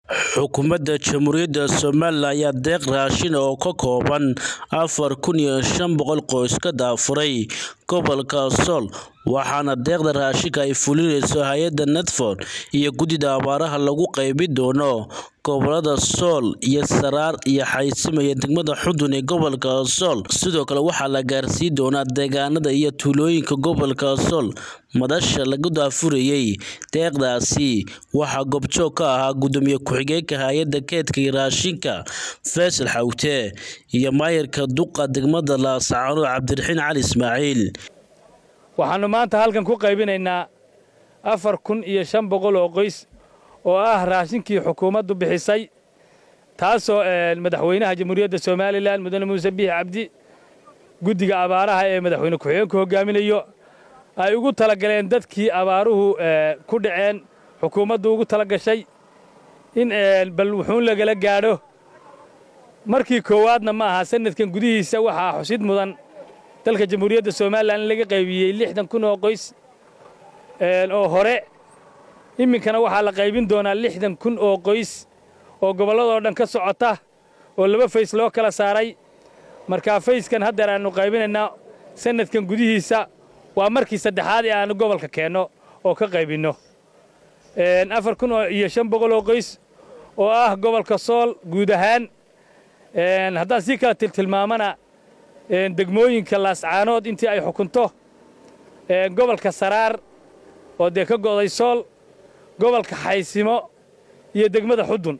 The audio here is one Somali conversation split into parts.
xukuumadda jamhuuriyadda somalilan ayaa deeq raashin oo ka kooban afar kun iyo shan boqol qoys ka daafuray gobolka sool waxaana deeqda raashinka ay fulinayso hay-adda netford iyo guddida abaaraha lagu qeybin doono gobolada sool iyo saraar iyo xaysimaya degmada xudun ee gobolka sool sidoo kale waxaa la gaarsiin doonaa deegaanada iyo tuulooyinka gobolka sool madasha lagu daafurayey deeqdaasi waxaa goobjoog ka ahaa gudoomiye ku-xigeenka hay-adda keedka iyo raashinka faysal xawte iyo maayarka duqa degmada laascaano cabdiraxiin cali ismaaciil waxaannu maanta halkan ku qaybinaynaa afar kun iyo shan boqol oo qoys oo ah raashinkii xukuumaddu bixisay taasoo madaxweynaha jamhuuriyadda somalilan mudane muuse biix cabdi guddiga abaaraha ee madaxweyne ku-xigeenku hogaaminayo ay ugu talagaleen dadkii abaaruhu ku dhaceen xukuumaddu ugu tala gashay in bal wuxuun lagala gaadho markii koowaadna ma aha sanadkan gudihiisa waxaa xusid mudan dalka jamhuuriyadda somalilan in laga qaybiyey lixdan kun oo qoys oo hore iminkana waxaa la qaybin doonaa lixdan kun oo qoys oo gobolladoo dhan ka socota oo laba fays loo kala saaray markaa fayskan haddeer aannu qaybinaynaa sanadkan gudihiisa waa markii saddexaad ee aannu gobolka keenno oo ka qaybinno afar kun iyo shan boqol oo qoys oo ah gobolka sool guud ahaan haddaan sii kala tiltilmaamana degmooyinka laascaanood intii ay xukunto gobolka saraar oo dee ka go'day sool gobolka xaysimo iyo degmada xudun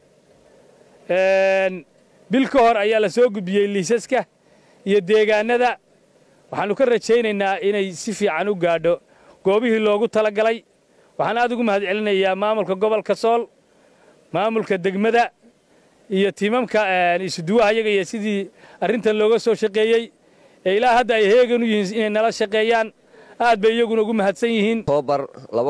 bil ka hor ayaa la soo gudbiyey liisaska iyo deegaannada waxaannu ka rajaynaynaa inay si fiican u gaadho goobihii loogu talagalay waxaan aad ugu mahad celinayaa maamulka gobolka sool maamulka degmada iyo tiimamka isuduwaha yaga iyo sidii arrintan looga soo shaqeeyey ee ilaa hadda ay heegan u yihiin inay nala shaqeeyaan aad bay iyaguna ugu mahadsan yihiin oktoobar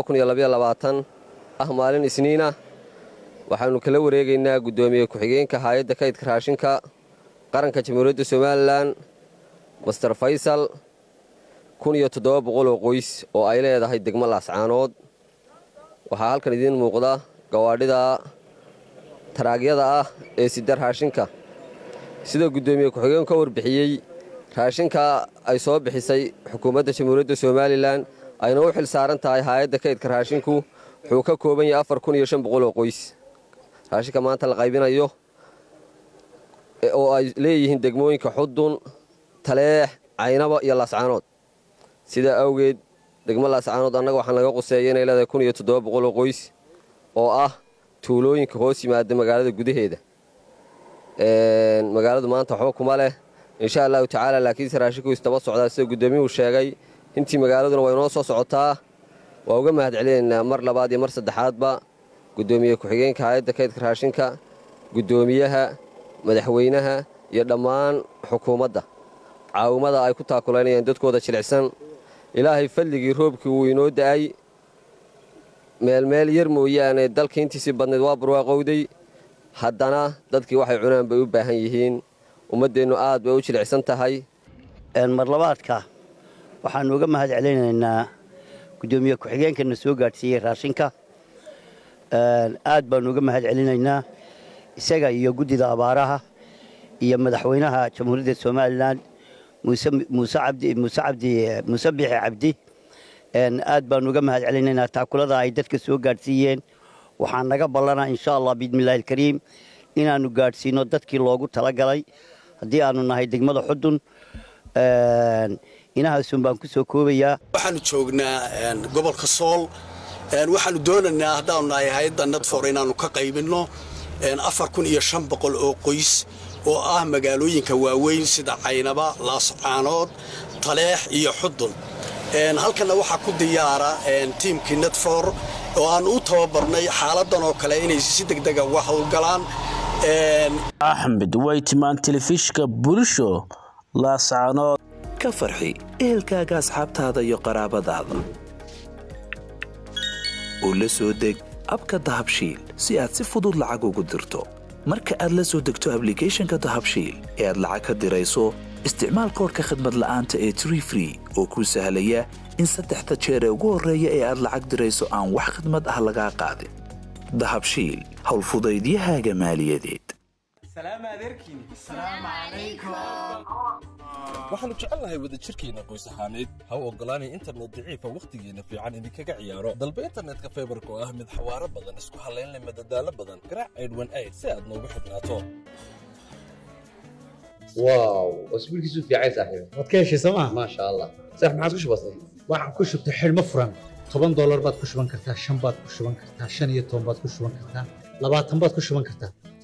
ah maalin isniinah waxaannu kala wareegaynaa guddoomiye ku-xigeenka haayadda kaydka raashinka qaranka jamhuuriyadda somalilan master faysal kun iyo toddoba boqol oo qoys oo ay leedahay degmo laascaanood waxaa halkan idiin muuqda gawaadhida taraagyada ah ee sida raashinka sida guddoomiye ku-xigeenku ka warbixiyey raashinka ay soo bixisay xukuumadda jamhuuriyadda somalilan ayna u xil saaran tahay haayadda kaydka raashinku wuxuu ka kooban yahay afar kun iyo shan boqol oo qoys raashinka maanta la qaybinayo oo ay leeyihiin degmooyinka xudun taleex caynaba iyo laascaanood sidaa awgeed degmo laascaanood annaga waxaan laga quseeya inay leedahay kun iyo toddoba boqol oo qoys oo ah tuulooyinka hoos yimaada magaalada gudaheeda magaaladu maanta waxba kuma leh insha allahu tacaala laakiinse raashinku istaba socdaa sida guddoomiyuhu sheegay intii magaaladuna way noo soo socotaa waa uga mahad celinaynaa mar labaad iyo mar saddexaadba guddoomiye ku-xigeenka hay-adda kaydka raashinka guddoomiyaha madaxweynaha iyo dhammaan xukuumadda caawimada ay ku taakulaynayaan dadkooda jilicsan ilaahay fadligii roobkii wuu inoo da'ay meelmeel yar mooyaane dalka intiisii badnayd waa barwaaqowday haddana dadkii waxay cunaan bay u baahan yihiin ummaddeennu aad bay u jilicsan tahay marlabaadka waxaannu uga mahad celinaynaa guddoomiye ku-xigeenkana soo gaadhsiiyey raashinka aad baannu uga mahad celinaynaa isaga iyo guddida abaaraha iyo madaxweynaha jamhuuriyadda somalilan muuse biixi cabdi aad baannu uga mahad celinaynaa taakulada ay dadka soo gaadhsiiyeen waxaa naga ballanaa insha allah biidnillahi alkariim inaannu gaadhsiino dadkii loogu talagalay haddii aannu nahay degmada xudun inahaasun baan ku soo koobayaa waxaannu joognaa gobolka sool waxaannu doonaynaa haddaannu nahay hay-adda nadfor inaannu ka qaybinno afar kun iyo shan boqol oo qoys oo ah magaalooyinka waaweyn sida caynaba laascaanood taleex iyo xudun halkanna waxaa ku diyaara tiimkii nadfor oo aannu u tababarnay xaaladan oo kale inay si degdega uga howlgalaan axmed waytimaan telefishka bulsho laascaanood ka farxi ehelkaaga asxaabtaada iyo qaraabadaada oo la soo deg abka dahabshiil si aad si fudud lacag ugu dirto marka aad la soo degto ablicathonka dahabshiil ee aad lacag ka dirayso isticmaal koorka khadmad la'aanta ee tree free oo kuu sahlaya in saddexda jeer ee ugu horreeya ee aad lacag dirayso aan wax khidmad ah lagaa qaadin dahabshiil howlfudaydiyahaaga maaliyadeed waxaannu jecelnahay wadajirkeenna qoys ahaaneed ha u oggolaanay internet daciifa wakhtigeenna fiican idinkaga ciyaaro dalba internetka faybarka oo ah mid xawaaro badan isku hallaynleh madadaalo badan garaac aydhwan ayd si aad noogu xidhnaato واو اسبوع كيسو في عايز صاحبي waad ka heshay sooma ما شاء الله صح ما عادش بسيط waxaan ku shubtay xidhmo furan toban doolar baad ku shuban kartaa shan baad ku shuban kartaa shan iyo toban baad ku shuban kartaa labaatan baad ku shuban kartaa